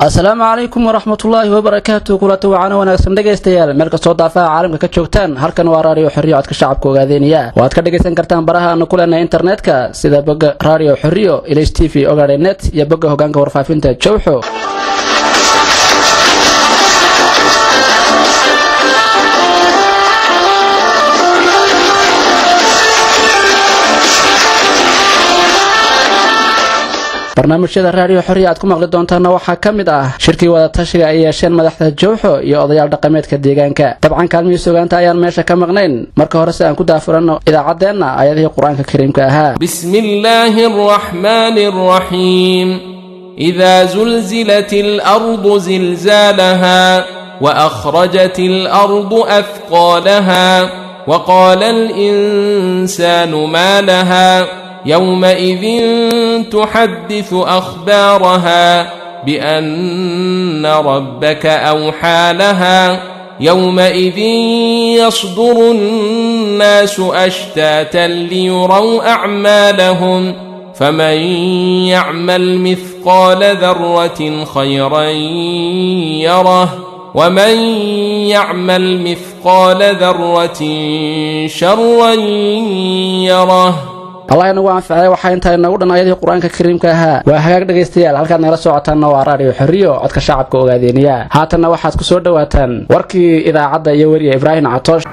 asalaamu calaykum waraxmatullaahi wabarakaatu kulanta wacana wanaagsan dhegaystayaal meel kastoo daafaha caalamka ka joogtaan halkan waa raadiyo xorriyo codka shacabka ogaadeeniya waad ka dhegaysan kartaan baraha aanu ku leenahay internetka sida bogga raadiyo xorriyo ilays t v ogaadhe net iyo bogga hogaanka warfaafinta jowxo barnaamijyada raadiyo xorriya aad ku maqli doontaana waxaa ka mid ah shirkii wadatashiga ay yeesheen madaxda jowxo iyo odayaal dhaqameedka deegaanka dabcan kaalmihii sugaanta ayaan meesha ka maqnayn marka hore si aan ku daafuranno idaacaddeenna ayadihii qur-aanka kariimka ahaa بسم الله الرحمن الرحيم إذا زلزلت الأرض زلزالها وأخرجت الأرض أثقالها وقال الإنسان ما لها يومئذ تحدث أخبارها بأن ربك أوحى لها يومئذ يصدر الناس أشتاتا ليروا أعمالهم فمن يعمل مثقال ذرة خيرا يره ومن يعمل مثقال ذرة شرا يره allah inagu anficay waxaa intaa inagu dhan ayadii qur-aanka kariimka ahaa waa hagaag dhegaystayaal halkaad nagala socotaanna waa raadiyo xorriyo codka shacabka ogaadeeniya haatanna waxaad ku soo dhowaataan warkii idaacadda iyo weriya ibraahim catoosh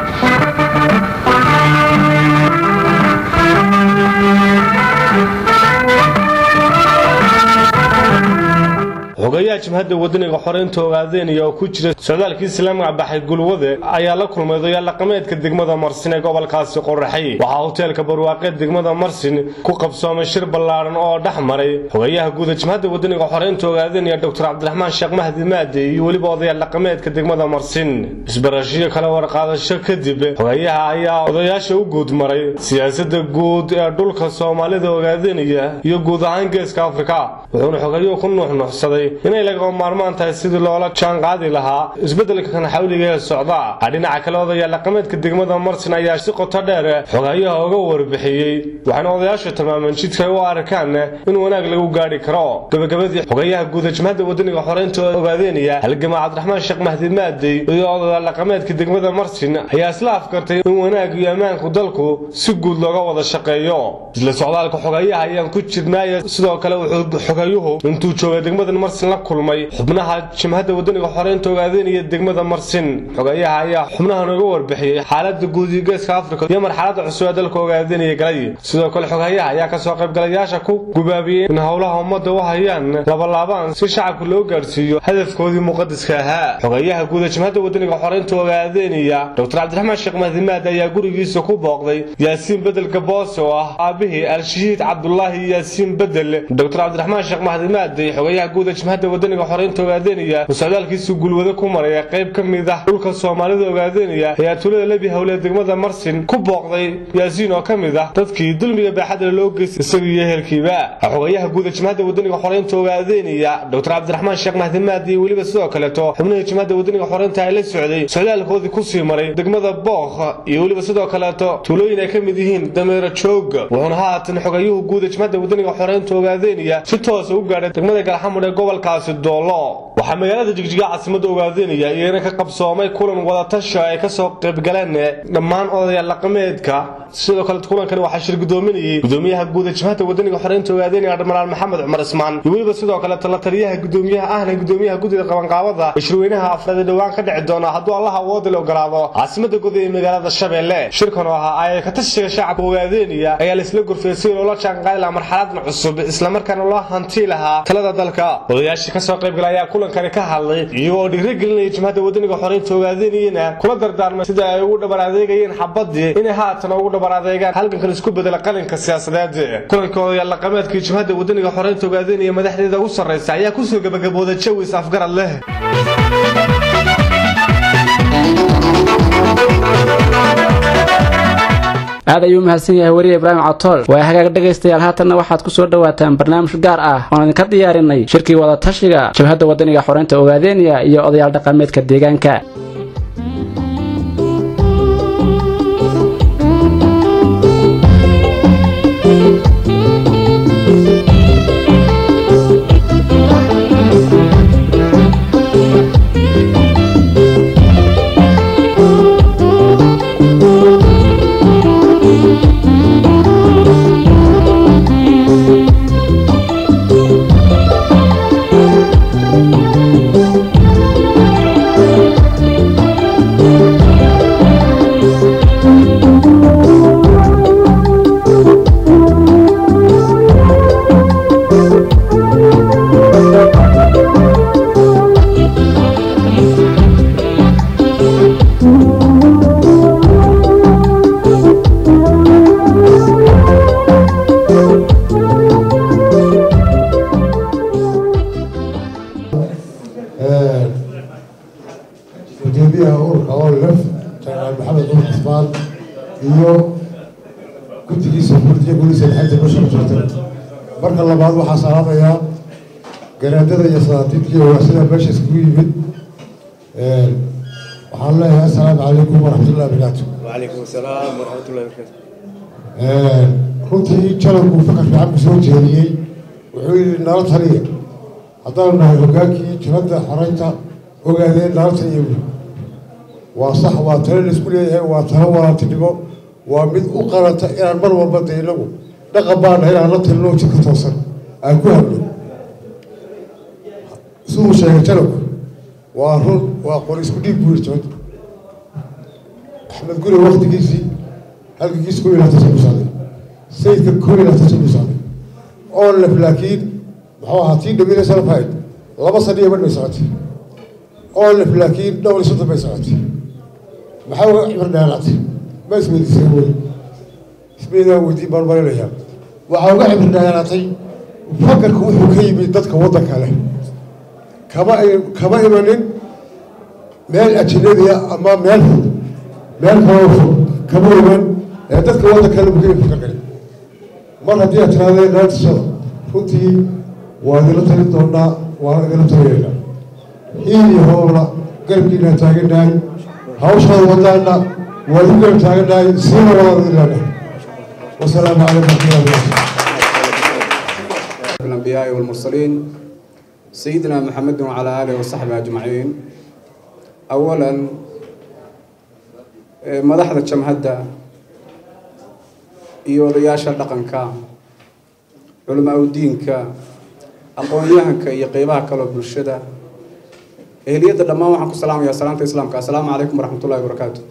xogayaha jimhadda wadaniga xoreynta ogaadeenaya oo ku jira socdaalkii islaamiga baxay gulwade ayaa la kulmay odayaal dhaqameedka degmada marsin ee gobolkaasi qoraxay waxaa hoteelka barwaaqeed degmada marsin ku qabsoomay shir ballaadhan oo dhex maray xogayaha guuda jimhadda wadaniga xoreynta ogaadeenaya doctor cabdiraxmaan sheekh mahdi maade iyo weliba odayaal dhaqameedka degmada marsin isbarashiyo kala warqaadasho kadib xogayaha ayaa odayaasha u guud maray siyaasada guud ee dhulka soomaalida ogaadenaya iyo guud ahaan geeska afrika wuxuuna xogayuhu ku nuuxnuuxsaday inay lagama maarmaan tahay sidii loola jaanqaadi lahaa isbeddelkan xawliga ee socda dhinaca kale odayaal dhaqameedka degmada marsin ayaa si qoto dheer xogayaha uga warbixiyey waxaana odayaashu tilmaameen jidka ay u arkaan in wanaag lagu gaadhi karo gabagabadii xogayaha guuda jimhadda wadaniga xoreynta ogaadeynaya halgama cabdiraxmaan sheekh mahdi maadey iyo odayaal dhaqameedka degmada marsin ayaa isla afkartay in wanaag iyo ammaanku dalku si guud looga wada shaqeeyo isla socdaalka xogayaha ayaan ku jirnaaye sidoo kale wuxuu xogayuhu intuu joogay degmada marsin la kulmay xubnaha jimhadda wadaniga xoreynta ogaadeynaya degmada marsin xogayaha ayaa xubnahan uga warbixiyey xaalada guud iyo geeska afrika iyo marxalada cusub ee dalka ogaadeynaya galay sidoo kale xogayaha ayaa kasoo qaybgalayaasha ku gubaabiyey in howlaha ummadda u hayaan labalaabaan si shacabka loo gaadhsiiyo hadafkoodii muqadiska ahaa xogayaha guuda jimhadda wadaniga xoreynta ogaadeynaya doctor cabdiraxmaan sheekh mahdimaad ayaa gurigiisa ku booqday yaasiin bedel gaboose oo ah aabihii al-shahiid cabdulaahi yaasiin bedel doctor cabdiraxmaan sheekh mahdimaade xogayaha guuda jimhadda wadaniga xoreynta ogaadeynaya uu socdaalkiisu gulwado ku maraya qayb ka mid ah dhulka soomaalida ogaadeynaya ayaa tuulada lebi howle degmada marsin ku booqday yaasiin oo ka mid ah dadkii dulmiga baaxadda loo geystay isaga iyo ehelkiiba xogayaha guuda jimhadda wadaniga xoreynta ogaadeynaya doctor cabdiraxmaan sheekh mahdimaad iyo weliba sidoo kaleeto xubnihii jimhadda wadaniga xoreynta ay la socday socdaalkoodii kusii maray degmada bookh iyo weliba sidoo kaleeto tuulooyin ay ka mid yihiin dameero joog wuxuuna haatan xogayuhu guuda jimhadda wadaniga xoreynta ogaadeynaya si toosa u gaadhay degmada galxamud ee gobolkaasi doolo waxaa magaalada jigjiga caasimada ogaadeynaya iyana ka qabsoomay kulan wadatasha ay kasoo qaybgaleen dhammaan odayaal dhaqameedka sidoo kale kulankani waxaa shir gudoominayay gudoomiyaha guuda jimhadda wadaniga xoreynta ogaadeynaya admiraal maxamed cumar ismaan iyo weliba sidoo kale talataliyaha gudoomiyaha ahna gudoomiyaha guddida qabanqaabada shirweynaha afraad ee dhowaan ka dhici doona hadduu allaha awooda la ogolaado caasimada guud ee magaalada shabeelle shirkan oo ahaa ay ka tashiga shacabka ogaadeynaya ayaa laisla gorfiyey si loola jaanqaadi lahaa marxaladan cusub islamarkaana loo hanti lahaa talada dalka odayaashii kasoo qaybgala ayaa kulankani ka hadlay iyagoo dhiirigelinaya jimhadda wadaniga xoreynta ogaadeynayena kula dardaarmay sida ay ugu dhabar adeegayeen xabadii inay haatan ugu dhabar adeegaan halgankan isku bedela qalinka siyaasadeed kulanka odayaal dhaqameedkii jimhadda wadaniga xoreynta ogaadeynaya madaxdeeda ugu sarreysa ayaa kusoo gabagabooday jawi is afgarad leh aad ayuu mahadsan yahay weriye ibraahim catool waa hagaag dhegaystayaal haatanna waxaad ku soo dhowaataan barnaamij gaar ah oon idinka diyaarinay shirkii wadatashiga jabhadda wadaniga xoreynta ogaadeeniya iyo odayaal dhaqameedka deegaanka iyo guddigiisa gurdiya guriisa lixanta bisha jirtay marka labaad waxaa salaamayaa garaadada iyo sadaatiidkii ogaasida meesha iskugu yimid waxaan leeyahay assalaamu calaykum waraxmatullahi wabarakaatu وعليكم السلام ورحمة الله وبركاته runtii janabku fakar fiican ku soo jeediyey wuxuu yidhi nala taliya haddaanu nahay hogaankii jabadda xoreynta ogaadeen nala taliya buuri waa sax waa talo laisku leeyahay waa talo walaaltinimo waa mid u qaranta inaan mar walba de inagu dhaqan baa nahay inaan la talino jidka toosan aan ku hadlo siduu sheegay janabku waa run waa qori isku dhiib buu yidhi jabadda axmed guri waktigiisii halkigiis koob iyo labaatan sano socday sayidka koob iyo labaatan sano socday oo lef laakiin muxuu ahaa tii dhaweyna salafahayd laba sano iyo badh bay socotay oo lef laakiin dhowr iyo soddon bay socotay maxaa uga cibir dheeraatay ma isweydiisay weli ismaydaan weydiin baan marinayaa waxaa uga cibir dheeraatay fakarku wuxuu ka yimid dadka waddanka leh kama kama imanin meel ajinadiya ama meel fog meel kaloo fog kama iman ee dadka waddanka le bukay fakarkale mar haddii aad tirahdeen naantishada runtii waa idinla talin doonaa waana idinla taliyaynaa hiil iyo hoobla garabkiinaan taagannahay hawshaada wadaana waa igu garab taagannahay siina wadaan idin leenahay wasalaamu calaykum warahmatullahi wabarakatu الأنبياء والمرسلين سيدنا محمد وعلى آله وصحبه أجمعين أولا madaxda jamhadda iyo odayaasha dhaqanka culamaa udiinka aqoon-yahanka iyo qeybaha kaloo bulshada ehliyadda dhammaan waxaan ku salaamayaa salaanta islaamka assalaamu calaykum waraxmatullahi wabarakaatu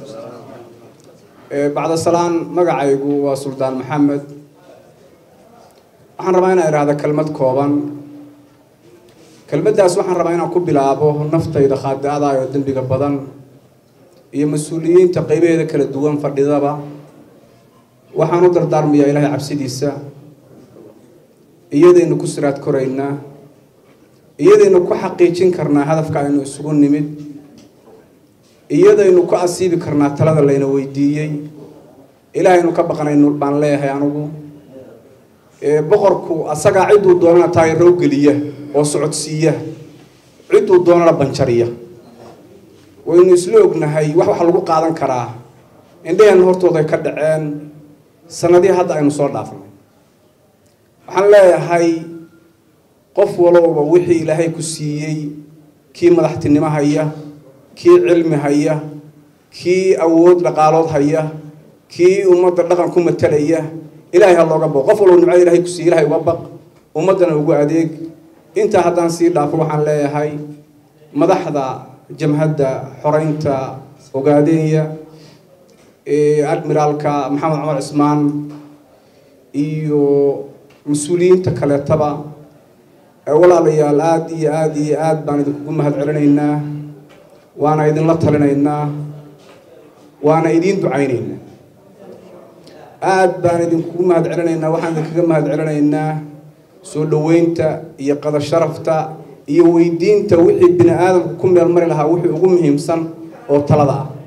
bacda salaan magacaygu waa suldaan maxamed waxaan rabaa inaan idhaahda kelmad kooban kelmaddaas waxaan rabaa inaan ku bilaabo naftayda khaadi-ada oo dembiga badan iyo mas-uuliyiinta qeybaheeda kala duwan fadhidaba waxaan u dardaarmayaa ilaahay cabsidiisa iyadaynu ku siraad koraynaa iyadaynu ku xaqiijin karnaa hadafka aynu isugu nimid iyadaynu ku asiibi karnaa talada layna weydiiyey ilaahaynu ka baqnaynu baan leeyahay anigu boqorku asagaa cidduu doonana taayaro geliya oo socodsiiya cidduu doonana banjariya waynu isla ognahay wax waxa lagu qaadan karaa indhaheenna hortooda ay ka dhaceen sanadihii hadda aynu soo dhaafnay waxaan leeyahay qof walowba wixii ilaahay ku siiyey kii madaxtinimo haya kii cilmi haya kii awood dhaqaalood haya kii ummadda dhaqan ku matalaya ilaahay ha looga baqo qof walba nimcada ilahay ku siiyey ilahay uga baq ummaddana ugu adeeg intaa haddaan sii dhaafo waxaan leeyahay madaxda jamhadda xoreynta ogaadeenya admiraalka maxamed cumar cismaan iyo mas-uuliyiinta kaleetaba walaalayaal aada iyo aada iyo aada baan idinkugu mahad celinaynaa waana idinla talinaynaa waana idiin ducaynaynaa aada baan idinkugu mahad celinaynaa waxaan idinkaga mahad celinaynaa soo dhoweynta iyo qada sharafta iyo weydiinta wixii bini aadamku ku meel mari lahaa wixii ugu muhiimsan oo talada ah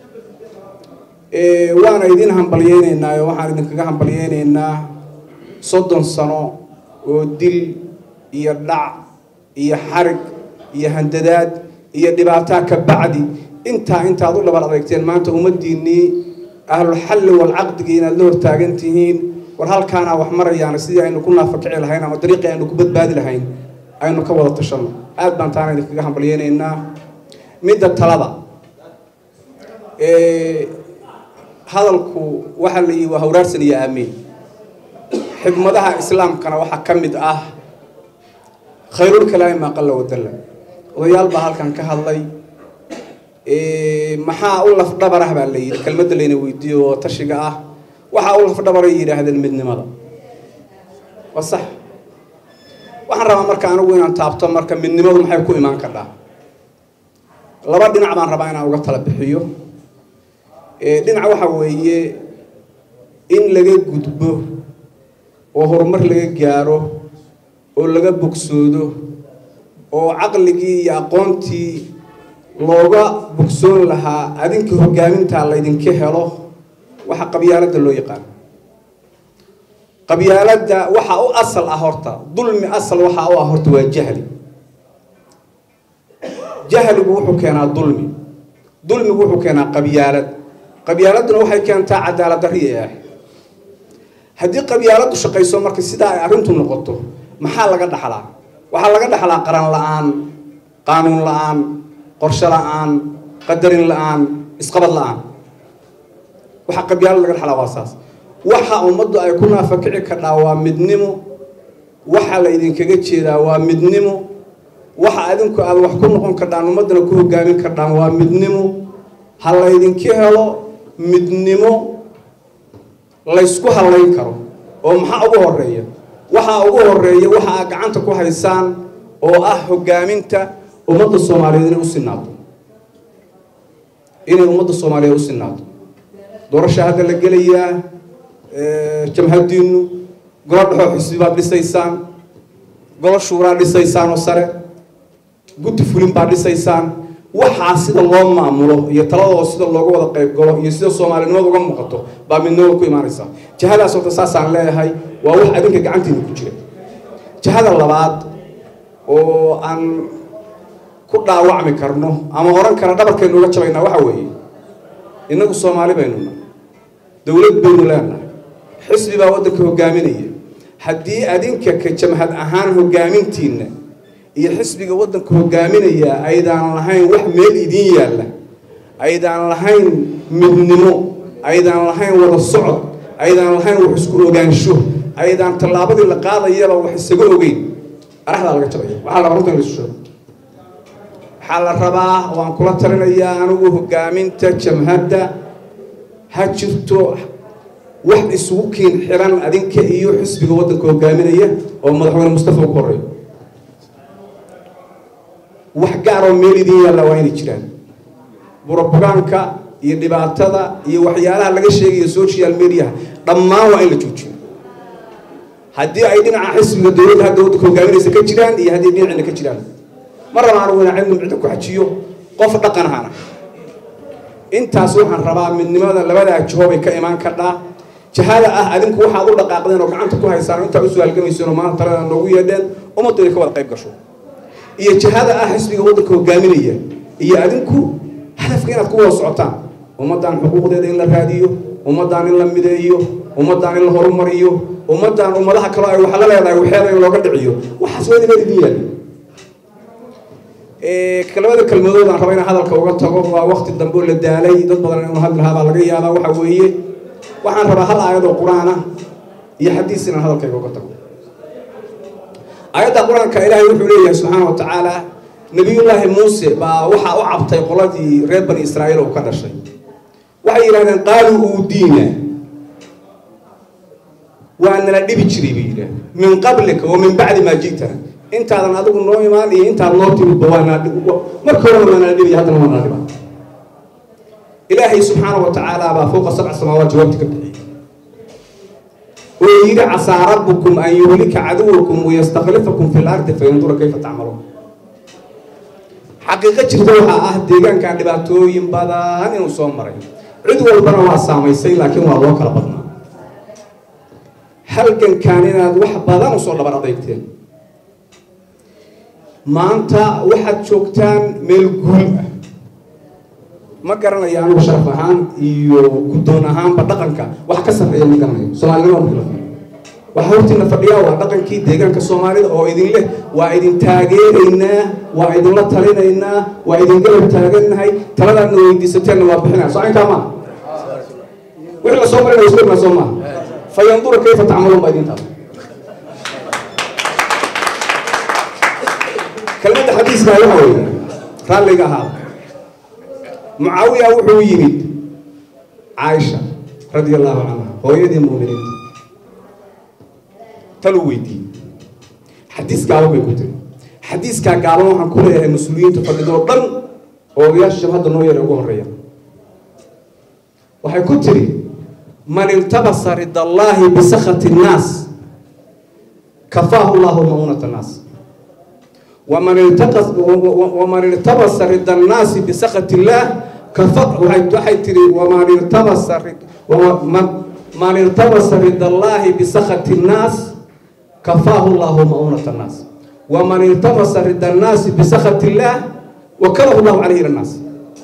waana idin hambalyeyneynaa oo waxaan idinkaga hambalyeyneynaa soddon sano oo dil iyo dhac iyo xarig iyo handadaad iyo dhibaataa ka bacdi intaa intaad u dhabar adeegteen maanta ummaddiinnii ahlulxalli walcaqdigii inaad la hortaagan tihiin war halkaanaa wax marayaana sidii aynu ku naafakici lahayn ama dariiqii aynu ku badbaadi lahayn aynu ka wada tashano aada baan taana idinkaga hambalyeyneynaa midda talada hadalku waxaa la yihi waa hawraarsan iyo aamiin xigmadaha islaamkana waxaa ka mid ah khayrul kalaami maa qalla wadalla odayaal baa halkan ka hadlay maxaa u lafdhabarah baa la yidhi kelmadda layna weydiiyo oo tashiga ah waxaa u lafdhabaray yidhaahdeen midnimada waa sax waxaan rabaa marka anigu inaan taabto marka midnimadu maxay ku imaan kardhaa laba dhinac baan rabaa inaan uga tala bixiyo dhinac waxa weeye in laga gudbo oo horumar laga gaaro oo laga bogsoodo oo caqligii iyo aqoontii looga bogsoon lahaa adinka hogaamintaa laydinka helo waxa qabyaaladda loo yaqaan qabyaaladda waxa u asal ah horta dulmi asal waxa u ah horta waa jahli jahligu wuxuu keenaa dulmi dulmigu wuxuu keenaa qabyaalad qabyaaladuna waxay keentaa cadaalad darri ee ah haddii qabyaaladdu shaqayso marka sidaa ay arrintu noqoto maxaa laga dhaxlaa waxaa laga dhaxlaa qaran la-aan qaanuun la-aan qorshe la-aan qadarin la-aan isqabad la-aan waxaa qabyaalad laga dhaxlaa waa saas waxa ummaddu ay ku naafakici kardhaa waa midnimo waxa la idinkaga jeedaa waa midnimo waxa adinku aad wax ku noqon kardhaan ummaddana ku hogaamin kardhaan waa midnimo ha laydinka helo midnimo laysku hallayn karo oo maxaa ugu horeeya waxaa ugu horeeya waxa aad gacanta ku haysaan oo ah hogaaminta ummadda soomaaliyeed inay u sinaato inay ummadda soomaaliyeed u sinaato doorasha hadda la gelayaa jamhadiinu golo dhexoo xisbi baad dhisaysaan golo shuuraa dhisaysaan oo sare guddi fulin baad dhisaysaan waxaa sida loo maamulo iyo taladooda sida looga wada qayb galo iyo sida soomaalinimada uga muuqato baa midnimada ku imaanaysaa jihadaas horta saasaan leeyahay waa wax adinka gacantiina ku jira jihada labaad oo aan ku dhaawacmi karno ama oran kara dhabarkaynu uga jabaynaa waxa weeye innagu soomaali baynu nahay dowlad baynu leenahay xisbi baa waddanka hogaaminaya haddii adinka ka jamhad ahaan hogaamintiinna iyo xisbiga waddanka hogaaminaya aydaan lahayn wax meel idiin yaalla aydaan lahayn midnimo aydaan lahayn wada socod aydaan lahayn wax isku ogaansho aydaan tallaabadii la qaadayaba wax isaga ogeyn araxdaa laga jabaya waxaa la runta in la sheego waxaa la rabaa waan kula talinayaa anigu hogaaminta jamhadda ha jirto wax isugu kiin xiran adinka iyo xisbiga waddanka hogaaminaya oo madaxweyne mustafa ugu horeeyo wax gaaroo meel idin yaalla waa inay jiraan burobugaanka iyo dhibaatada iyo waxyaalaha laga sheegayo social mediaha dhammaan waa in la joojiyo haddii ay dhinaca xisbiga dowladda hadda waddanka hogaaminaysa ka jiraan iyo haddii dhinacina ka jiraan ma rabaan anigu inaan cilmi micda ku xajiyo qof dhaqan ahana intaas waxaan rabaa midnimada labadaa jiho bay ka imaan kardhaa jihada ah adinku waxaad u dhaqaaqdeen oo gacanta ku haysaan oo intaa u suaalgamayseen oo maanta talada noogu yeedheen ummaddu inay ka wada qayb gasho iyo jihada ah xisbiga waddanka hogaaminaya iyo adinku hadafka inaad ku wada socotaan ummaddan xuquuqdeeda in la raadiyo ummaddan in la mideeyo ummaddan in la horumariyo ummaddan ummadaha kaloo ay waxa la leedahay waxeeda in looga dhiciyo waxaas waa inay idin yaali labada kelmadood aan raba inaan hadalka uga tago waa wakti dambe oo la daalay dad badan inuu hadli lahaa baa laga yaabaa waxa weeye waxaan rabaa hal aayad oo qur-aan ah iyo xadiis inaan hadalkayga uga tago aayadda qur-aanka ilaahay wuxuu leeyahay subxaana wa tacaala nabiyullaahi muuse baa waxaa u cabtay qoladii reer bani israa'iil oo ka dhashay waxay yidhahdeen qaaluu uudiina waa nala dhibi jiray bay yidhahdeen min qablika wa min bacdi maa ji'tana intaadan adigu noo imaan iyo intaad noo timidba waa nala dhib marka horena waa nala dhibiya haddana waa nala dhiba ilaahay subxaana wa tacaala baa fowqa sabca samaawaat jawaabti ka bixiyey oo yidhi casaa rabbukum an yuhlika caduwakum wayastaklifakum fi lardi fayandura kayfa tacmaluun xaqiiqo jirta waxaa ah deegaankan dhibaatooyin badan inuu soo maray cid walbana waa saamaysay laakiin waa loo kala badnaa halgankan inaad wax badan usoo dhabar adeygteen maanta waxaad joogtaan meel guul ah ma garanayo anigu sharaf ahaan iyo guddoon ahaanba dhaqanka wax ka sarreeya ma garanayo soomaalinimo ma kala waxaa hortiina fadhiyaa waa dhaqankii deegaanka soomaalida oo idin leh waa idin taageeraynaa waa idinla talinaynaa waa idin garab taagannahay taladaadna weydiisateenna waa bixinaa soo aynkaa maa wixii la soo marinaya isku imaa soo maa fayandura kayfa tacmaluun baa idin taala kelmadda xadiiska waxa weeye raalliga ahaa mucaawiya wuxuu yimid caaisha radia allahu canha hooyadii muuminiinta taluu weydiiyey xadiis gaaban bay ku tiri xadiiskaa gaaban waxaan ku leeyahay mas-uuliyiinta fadhidoo dhan oo odayaasha shabhadda noo yara ugu horreeya waxay ku tiri man iltabasa rida allaahi bisakhati nnaas kafaahu llahu maunata nnaas waman iltaqas waman iltabasa rida annaasi bisakhati illaah waxay tiri waman irtabasa man irtabasa ridallaahi bisakhati nnaas kafaahu llahu ma'unat annaas waman irtabasa rida annaasi bisakhati illaah wakalahu llahu calayhi ila nnaas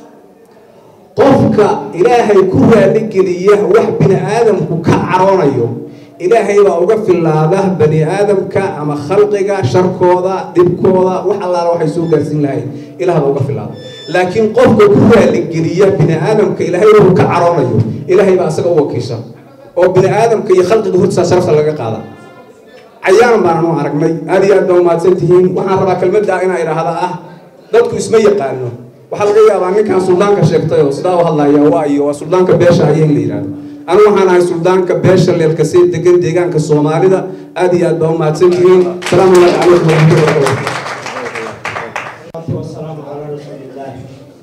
qofka ilaahay ku raaligeliya wax bini aadamku ka caroonayo ilaahay baa uga filaada bani aadamka ama khalqiga sharkooda dhibkooda wax allaala waxay soo gaarsiin lahayn ilaah baa uga filaada laakiin qofka ku raaligeliya bini aadamka ilaahay wuxuu ka caroonayo ilaahay baa isaga u wakiisha oo bini aadamka iyo khalqiga hortiisa sharafta laga qaada cayaan baanan u aragnay aad iyo aad baa umahadsan tihiin waxaan rabaa kelmadda inaa idhaahda ah dadku isma yaqaano waxaa laga yaabaa ninkan suldaanka sheegtay oo sidaa u hadlaya waa iyo waa suldaanka beesha haya in la yidhahdo anigu waxaan ahay suldaanka beesha leelkasee degan deegaanka soomaalida aad iyo aad baa umahadsan tihiin salaamu calaykum waraxmatullahi wabarakatu wasalaamu calaa rasuulillaah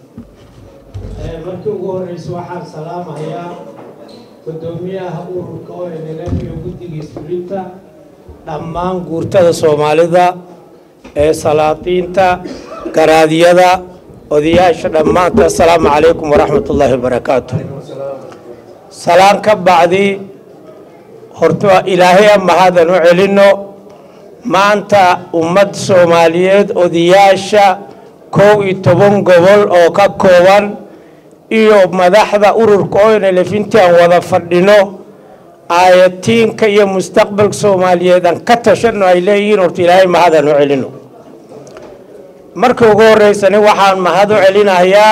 markii ugu horeysa waxaan salaamayaa gudoomiyaha ururka onlf iyo guddigiis fulinta dhammaan guurtada soomaalida ee salaadiinta garaadyada odayaasha dhammaanta assalaamu calaykum waraxmat ullaahi wabarakaatu salaan ka bacdi horta ilaahay mahadaan u celino maanta ummad soomaaliyeed odayaasha kow iyo toban gobol oo ka kooban iyo madaxda ururka onlf intii aan wada fadhino aayatiinka iyo mustaqbalka soomaaliyeed aan ka tashano ay leeyihiin horta ilaahay mahadaan u celino marka ugu horeysani waxaan mahad u celinayaa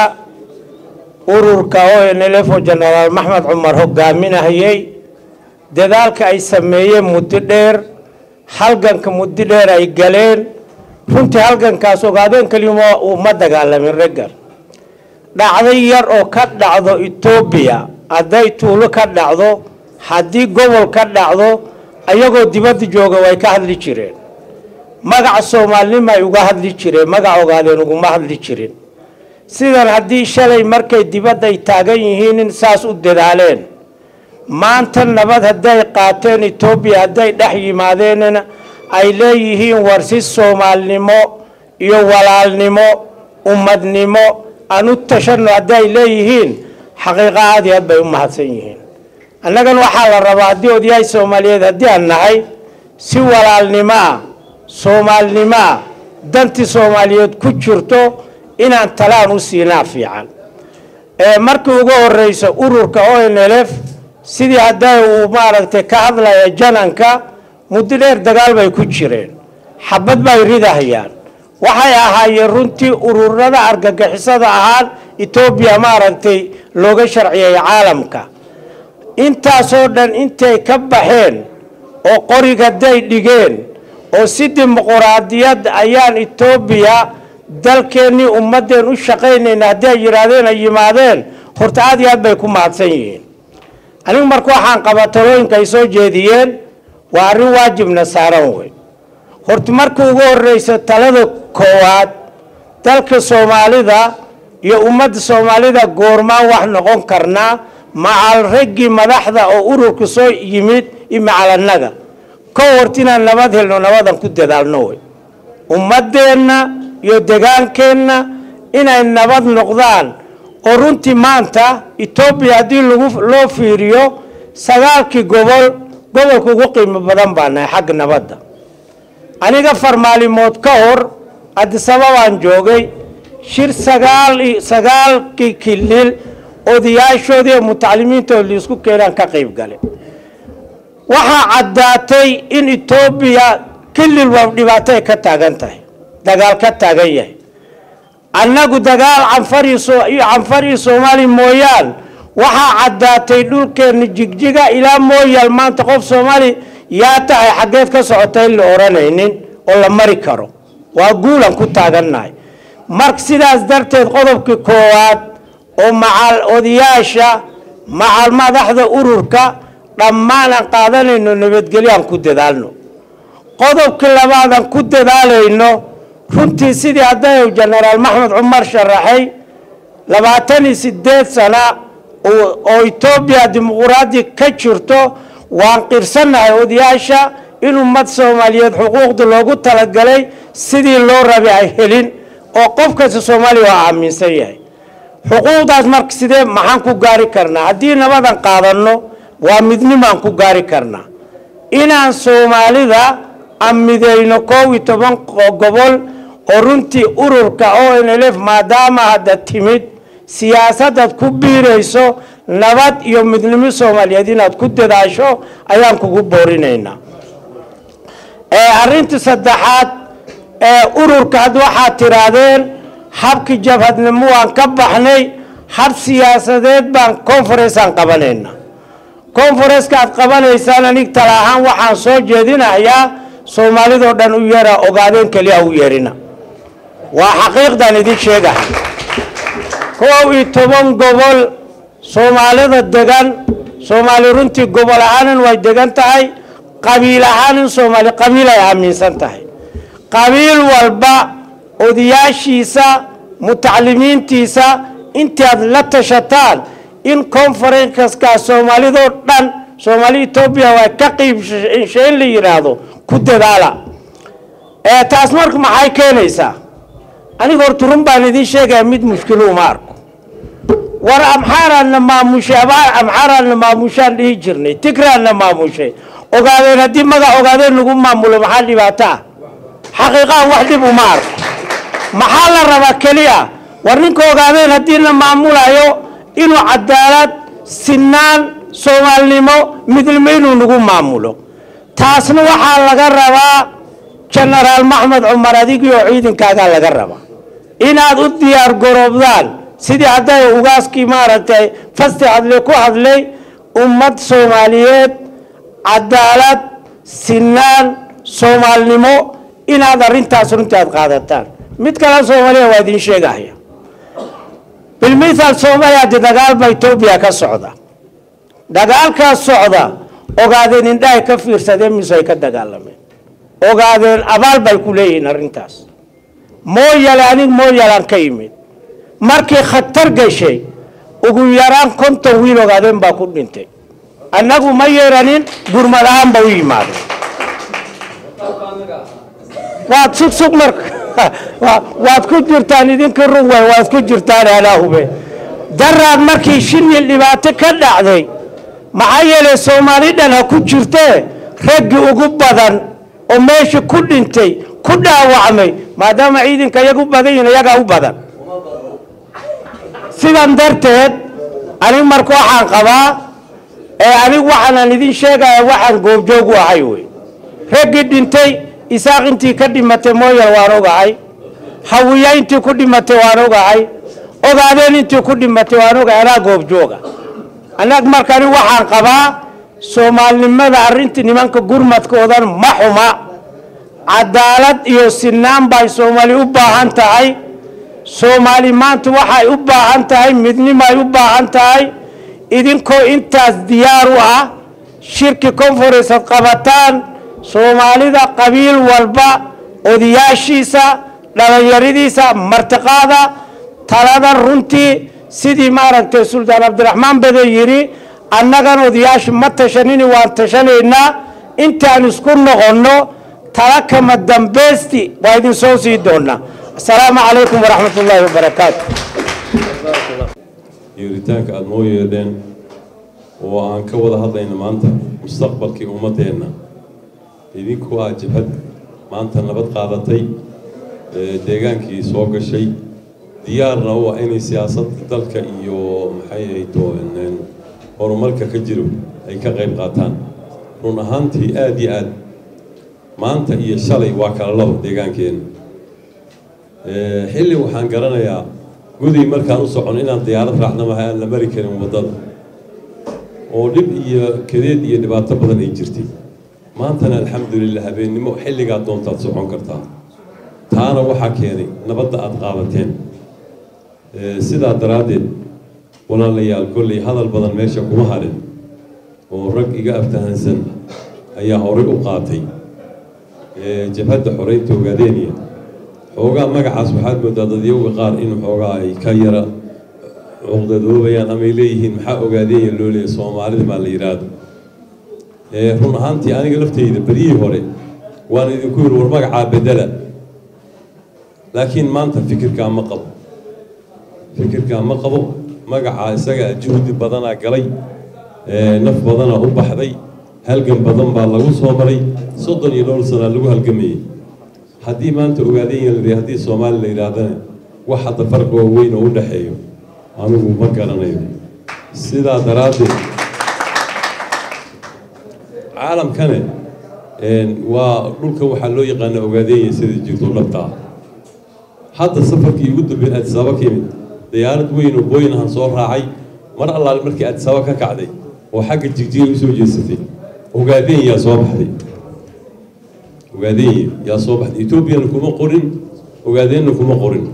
ururka onlf oo jenaraal maxmed cumar hogaaminahayey dadaalka ay sameeyeen muddo dheer halganka muddo dheer ay galeen runtii halgankaas ogaadeen kelima uma dagaalamin raggan dhacdo yar oo ka dhacdo etoobiya hadday tuulo ka dhacdo haddii gobol ka dhacdo ayagoo dibadda jooga way ka hadli jireen magaca soomaalinimo ay uga hadli jireen magac ogaadeen uguma hadli jirin sidan haddii shalay markay dibadda ay taagan yihiin in saas u dadaaleen maanta nabad hadday qaateen etoobiya hadday dhex yimaadeenna ay leeyihiin war si soomaalnimo iyo walaalnimo ummadnimo aan u tashano hadday leeyihiin xaqiiqo aad iyo aad bay u mahadsan yihiin annagan waxaa la rabaa haddii odayahay soomaaliyeed haddii aan nahay si walaalnimo ah soomaalinimo ah dantii soomaaliyeed ku jirto inaan talaan u siinaa fiican markii ugu horeysa ururka onlf sidii hadday uu maaragtay ka hadlaya jananka muddo dheer dagaal bay ku jireen xabad bay ridahayaan waxay ahaayeen runtii ururada argagixisada ahaan etoobiya maaragtay looga sharciyay caalamka intaasoo dhan intay ka baxeen oo qorigaday dhigeen oo si dimuquraadiyad ayaan etoobiya dalkeennii ummaddeen u shaqaynayna haddii ay yidhaahdeen ay yimaadeen horta aad iyo aad bay ku mahadsan yihiin anigu marka waxaan qabaa talooyinka ay soo jeediyeen waa arrin waajibna saaran wey horta markii ugu horeysa talada koowaad dalka soomaalida iyo ummadda soomaalida goormaan wax noqon karnaa macal raggii madaxda oo ururka soo yimid iyo macal annaga ka horta inaan nabad helno nabadan ku dadaalno wey ummadeenna iyo degaankeenna inay nabad noqdaan oo runtii maanta etoobiya haddii lagu loo fiiriyo sagaalkii gobol gobolka ugu qiimo badan baa nahay xagga nabadda aniga farmaalimood ka hor adisababaan joogay shir sagaal sagaalkii kilil odayaashoodii ee mutacalimiintood liisku keenaan ka qayb gale waxaa caddaatay in etoobiya kilil waa dhibaato ay ka taagan tahay dagaal ka taagan yahay annagu dagaal canfar iyo soomaali mooyaan waxaa caddaatay dhulkeenna jigjiga ilaa mooyaal maanta qof soomaali yaa tahay xaggeed ka socota in la odhanaynin oo la mari karo waa guulan ku taagannahay marka sidaas darteed qodobkii koowaad oo macal odayaasha macal madaxda ururka dhammaan aan qaadanayno nabadgelyo aan ku dadaalno qodobkii labaadaan ku dadaalayno runtii sidii hadday jenaraal maxmed cumar sharaxay labaatan iyo sideed sana oo etoobiya dimuquraadi ka jirto waan qirsannahay odayaasha in ummad soomaaliyeed xuquuqda loogu talagalay sidii loo rabay ay helin oo qof kasta soomaaliya waa aaminsan yahay xuquuqdaas marka sidee maxaan ku gaari karnaa haddii nabadan qaadanno waa midnimaan ku gaari karnaa inaan soomaalida aan midayno koob iyo toban gobol oo runtii ururka o n l f maadaama hadda timid siyaasadaad ku biirayso nabad iyo midnimo soomaaliyeed inaad ku dadaasho ayaan kugu boorinaynaa arrinta saddexaad ee ururka had waxaad tidhaahdeen habkii jabhadnimo waan ka baxnay hab siyaasadeed baan conferenceaan qabanayna conferenceka aad qabanaysaan anig tala ahaan waxaan soo jeedinayaa soomaalidoo dhan u yeera ogaadeen keliya u yeerina waa xaqiiqdan idin sheegahay koob iyo toban gobol soomaalida degan soomaali runtii gobol ahaanin way degan tahay qabiil ahaanin soomaali qabiil ay aaminsan tahay qabiil walba odayaashiisa mutacalimiintiisa intaad la tashataan in conferencekaa soomaalidoo dhan soomaali etoobiya waa ka qiibshe in la yidhaahdo ku dadaala taas marka maxay keenaysaa aniga horta run baan idiin sheegaya mid mushkilo uma arko war amxaaraadna maamushay amxaaraadna maamushaan dhihi jirnay tigraadna maamushay ogaadeen haddii magac ogaadeen lagu maamulo maxaa dhibaato ah xaqiiqahan wax dhib uma arko maxaa la rabaa keliya war ninka ogaadeen haddii la maamulayo inuu cadaalad sinaan soomaalnimo midnimo inuu nagu maamulo taasna waxaa laga rabaa jenaraal maxmed cumar adigii oo ciidankaagaa laga rabaa inaad u diyaar garoobdaan sidii hadday ugaaskii maaragtay fasti hadle ku hadlay ummad soomaaliyeed cadaalad sinaan soomaalnimo inaad arrintaas runtii aad qaadataan mid kale soomaaliya waa idiin sheegahaya bilmithaal soomaaliya haddi dagaalba etoobiya ka socda dagaalkaas socda ogaadeen indhahay ka fiirsadeen mise ay ka dagaalameen ogaadeen abaal bay ku leeyihiin arrintaas mooyale anig mooyalaan ka yimid markii khatar gashay ugu yaraan konton wiil ogaadeen baa ku dhintay annagu ma yeeranin gurmad ahaan ba u yimaadeen waad sugsug marka waad ku jirtaan idinka rug way waad ku jirtaan alaahube daraad markii shilil dhibaato ka dhacday maxaa yeelay soomaali dhan ha ku jirtee raggii ugu badan oo meesha ku dhintay ku dhaawacmay maadaama ciidanka iyaga u badan yihin iyagaa u badan sidan darteed anig marka waxaan qabaa ee anig waxaanaan idin sheegaya waxaan goobjoog u ahay wey raggii dhintay isaaq intii ka dhimatay mooyal waan ogahay hawiya intii ku dhimatay waan ogahay ogaadeen intii ku dhimatay waan ogahay anaa goobjooga anag marka anig waxaan qabaa soomaalinimada arrintii nimanka gurmadkoodan ma xuma cadaalad iyo sinaan bay soomaali u baahan tahay soomaali maanta waxay u baahan tahay midnimoay u baahan tahay idinkoo intaas diyaar u ah shirki conference ad qabataan soomaalida qabiil walba odayaashiisa dhalinyaradiisa martiqaada talada runtii sidii maaragtay suldaan cabdiraxmaan bade yidhi annagan odayaasha ma tashanini waan tashanaynaa intaan isku noqonno tala kama dambeysti waa idin soo sii doonaa asalaamu calaykum waraxmat ullaahi wabarakaatu yeeritaanka aada noo yeedheen oo aan ka wada hadlayno maanta mustaqbalkii ummaddeenna idinku ah jabhad maanta nabad qaadatay deegaankii soo gashay diyaarna u ah inay siyaasadda dalka iyo maxay ahayto horumarka ka jiro ay ka qayb qaataan run ahaantii aada iyo aad maanta iyo shalay waa kala labo deegaankeenna xilli waxaan garanayaa guday markaan u socon inaan diyaarad raacna maha aan la mari karin waddada oo dhib iyo kadeed iyo dhibaato badan ay jirtay maantana alxamdulilah habeennimo xilligaad doontaad socon kartaa taana waxaa keenay nabadda aada qaadateen sidaa daraaddeed walaalayaal kolley hadal badan meesha kuma harin oo rag iga aftahansan ayaa horay u qaatay jabhadda xoreynta ogaadeeniya xoogaa magacaas waxaad moodaa dadyowga qaar in xoogaa ay ka yara cuqdadoobayaan amay leeyihiin maxaa ogaadeenya loo leeya soomaalida maa la yidhaahdo run ahaantii aniga lafteyda beryihii hore waan idinku yiri war magacaa bedela laakiin maanta fikirkaa ma qabo fikirkaa ma qabo magacaa isagaa juhdi badanaa galay naf badanaa u baxday halgan badan baa lagu soo maray soddon iyo dhowr sanaa lagu halgamayey haddii maanta ogaadenya la yidhi haddii soomaali la yidhaahdana wax hadda farqi oo weyn oo u dhexeeyo anigu ma garanayo sidaa daraaddeed caalamkane waa dhulka waxaa loo yaqaana ogaadenya sida jirto dhabtaa hadda safarkii ugu dambeeyey adisaba ka yimid diyaarad weyn oo booynahan soo raacay mar allaale markii adisaba ka kacday oo xagga jigjiga u soo jeesatay ogaadenya yaa soo baxday ogaadenya yaa soo baxday etoobiyana kuma qorin ogaadeenna kuma qorin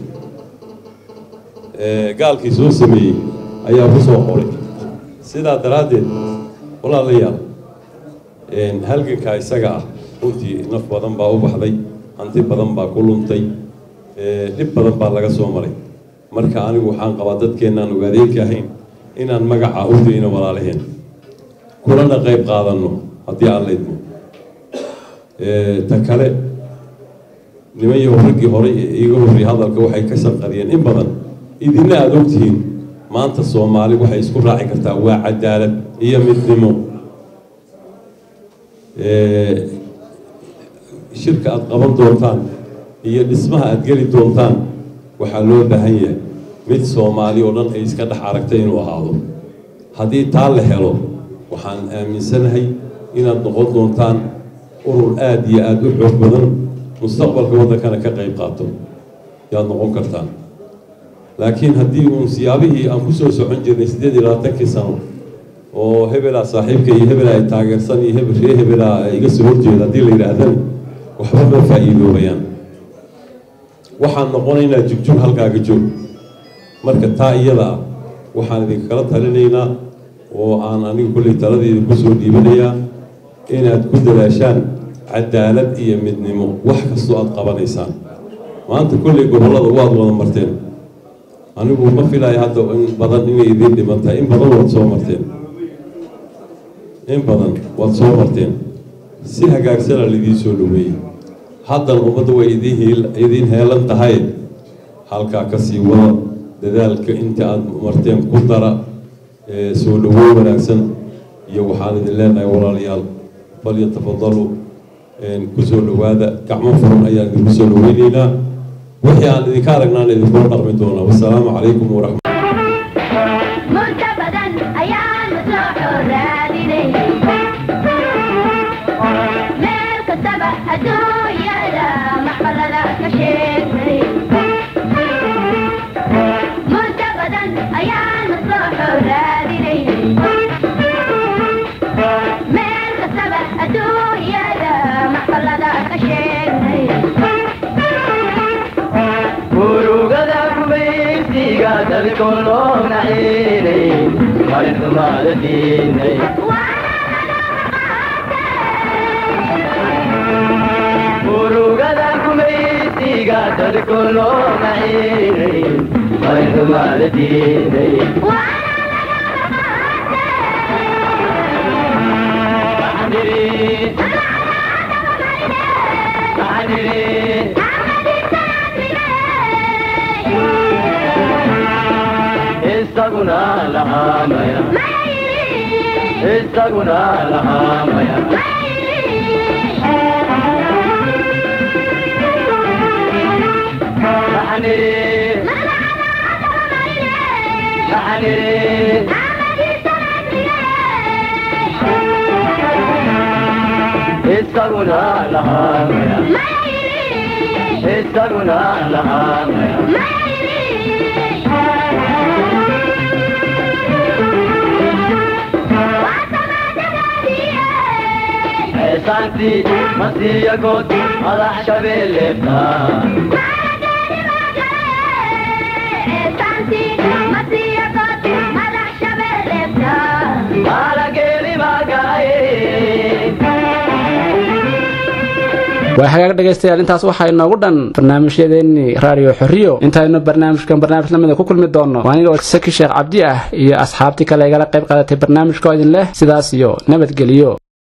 gaalkii soo sameeyey ayaa ku soo qoray sidaa daraaddeed walaalayaal halgankaa isaga ah runtii naf badan baa u baxday hanti badan baa ku luntay dhib badan baa laga soo maray marka anigu waxaan qabaa dadkeennaan ogaadeenka ahayn inaan magaca u dayno walaalaheen kulana qayb qaadanno haddii aan laydmo ta kale nimanyo raggii horay iiga horrey hadalka waxay ka shanqariyeen in badan idinna aada ogtihiin maanta soomaali waxay isku raaci kartaa waa cadaalad iyo midnimo shirka aada qaban doontaan iyo dhismaha aada geli doontaan waxaa loo baahan yahay mid soomaali oo dhan ay iska dhex aragta inuu ahaado haddii taa la helo waxaan aaminsanahay inaad noqon doontaan urur aada iyo aada u xoog badan mustaqbalka waddankana ka qayb qaato yaad noqon kartaan laakiin haddii uun siyaabihii aan ku soo socon jirnay siddeed iyo labaatankii sano oo hebelaa saaxiibka iyo hebelaa ay taageersan iyo hebel ree hebelaa iga soo horjeeda haddii la yidhaahdana waxba ma faa'iidoobayaan waxaan noqonaynaa jugjug halkaaga joog marka taa iyada ah waxaan idinkala talinaynaa oo aan anigu kolley taladeeda kusoo dhiibanayaa inaad ku dadaashaan cadaalad iyo midnimo wax kastoo aada qabanaysaan maanta kolley gobollada waad wada marteen anigu ma filaayo hadda in badan inay idiin dhiman tahay in badan waad soo marteen in badan waad soo marteen si hagaagsanaa laidiin soo dhaweeyey haddana ummadda way idiin idiin heelan tahay halkaa ka sii wada dadaalka inta aada marteen ku dara soo dhawoy wanaagsan iyo waxaan idin leenahay walaalayaal falyatafadalu ku soo dhowaada gacmo furan ayaan idinku soo dhaweyneynaa wixii aan idinka aragnaan idinkula dhaqmi doonaa wasalaamu calaykum waraxmat muddo badan ayaanu soo xoraadinay meel kastaba adduunyada maxmalada ka sheegnay muddo badan ayaanu soo xoraadinay meel kastaba adduunyada maxmalada ka sheegnay urugada gumaysiga dalkoo loo naciinay marintumaada diinay urugada gumaysiga dalkoo loo naciinay marintumaada diinay isaguna lahaamaya isaguna lahaamaya maxaniri maxaniri isaguna lahaamaya isaguna lahaamaya eesaanti masiya good madax shabeelleebta maalageeli maagaaye waa hagaag dhegaystayaal intaas waxaa inoogu dhan barnaamijyadeennii raadiyo xorriyo intaaynu barnaamijkan barnaamij lamida ku kulmi doonno waa aniga saki sheekh cabdi ah iyo asxaabtii kale igala qayb qaadatay barnaamijkoo idin leh sidaas iyo nabadgeliyo